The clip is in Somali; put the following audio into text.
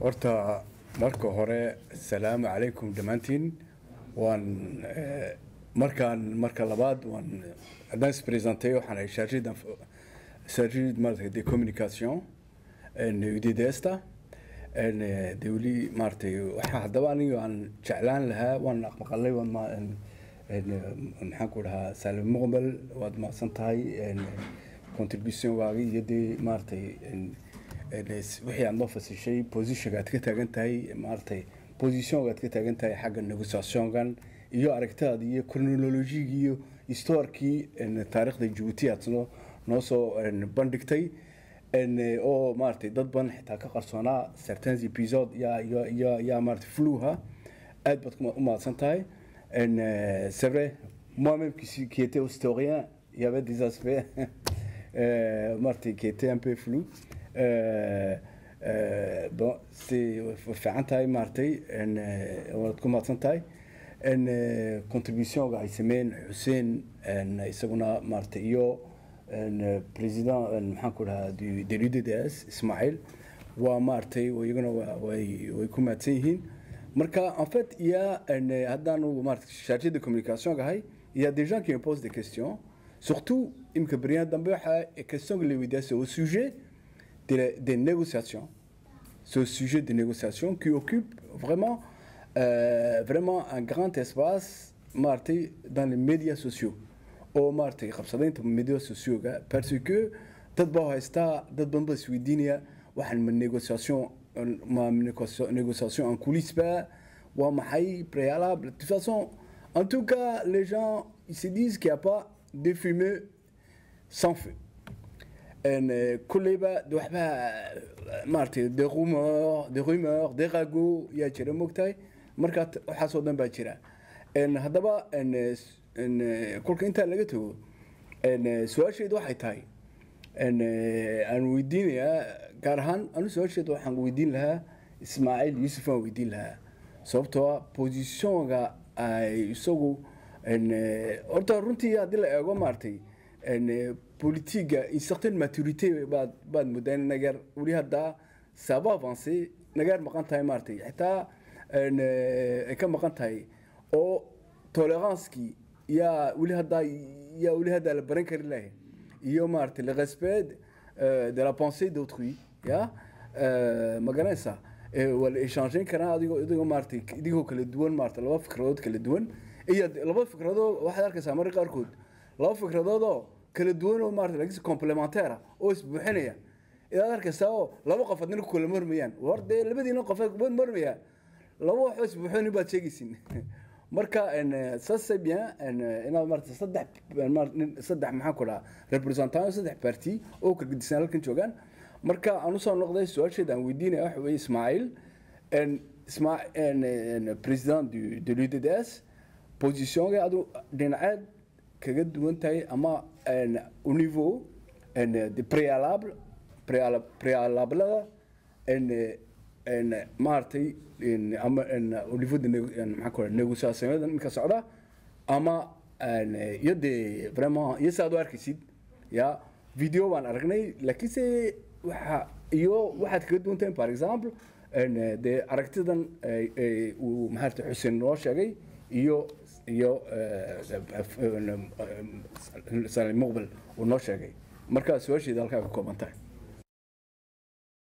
horta marka hore asalaamu calaykum dhammaantiin waan markaan marka labaad waan haddaan ispresentay waxaan ahay chargé chargé maarata de communication udds-ta de weli maaratay waxaa haddaba aniga aan jeclaan lahaa waan maqalay waan maxaan ku dhahaa saalim muqbel waad mahadsan tahay contributionwaaga iyo dee maaratay wixii aad noo fasishay positionka aad ka taagan tahay maaratay positionka aad ka taagan tahay xagga negotiationkan iyo aragtidaada iyo chronologigi iyo historikii taarikhda jabuuti aad noo noo soo bandhigtay oo maaratay dad badan xitaa ka qarsoonaa certains episode yaa yaa yaa maaratay fluha aad baad u mahadsan tahay c'est vrai moi-même qui, qui était historien il y avait des aspects euh, maaratay qui étaient un peu flous euh, euh, bon c'est fiican tahay maaratay waad ku mahadsan tahay contributionga ay sameeyeen xuseen isaguna maaratay iyo président maxaan ku dhahaa de l'UDDS Ismaël waa maaratay iyaguna way way ku mahadsan yihiin marka en fait il y a haddaan maaratay chargé de communication gahay il y a des gens qui me posent des questions surtout imka beryahan dambe waxa question que les weydiyaa au sujet des, des négociations ce sujet de négociation qui occupe vraiment euh, vraiment un grand espace maaratay dans les médias sociaux oo maaratay qabsadaynta médias socioga parce que dad baa haystaa dad badan baa isweydiinaya waxaan ma négociation ma négociation en coulisses ba waa maxay préalable de toute façon en tout cas les gens ils se disent qu'il n'y a pas de fumée sans feu kulleyba de waxbaa maaratay des rumeurs des rumeurs des ragots yaa jira mogtahay markaa waxaasoo dhan baa jira haddaba kolka intaa laga tago su-aasheedu waxay tahay aan weydiinayaa gaar ahaan anu su-aasheedu waxaan weydiin lahaa ismaaciil yuusuf aan weydiin lahaa sababtoo ah positionga ay isagu horta runtii haddii la eego maaratay politiga une certaine maturité baad baad moodaa in nageer weli haddaa saaba avancé nageer maqan tahay maaratay xitaa ay ka maqan tahay oo toleranskii yaa weli haddaa yaa weli haddaa la baran kari lahay iyo maaratay le respect de la pensée d'autrui ya ma garanaysaa waa la échanger karaa adigoo idigoo maaratay idigoo kala duwan maarata laba fikradood kala duwan iyo laba fikradood waxaad arkaysaa marka qaarkood laba fikradoodoo kala duwan oo maarata laakiinse complementaire oo isbuuxinaya idaad arkaysaa oo laba qof adna ku kala marmayaan war dee labadiina qof wad marmaya laba waxoo isbuuxin baad sheegaysin marka ça c'est bien inaad maarata saddex saddex maxaan ku dhahaa representant saddex parti oo kala gedisan halkan joogaan marka aan usoo noqday su-aasheeda aan weydiinaya waxa weeye ismaaciil isma président du de l'UDDS positionga adu dhinaceed kaga duwan tahay ama au niveau de préalable préalablada maaratay ama au niveau de maxaa ku négociationada ninka socda ama iyo dee vraiment iyo sa ad u arkaysid ya video baan aragnay laakiinse waxa iyo waxaad kaga duwan tahay par exemple dee aragtidan uu maarata xuseen noo sheegay iyo iyo salim muqbel uu noo sheegay marka su-aasheeda halkaa ka kooban tahay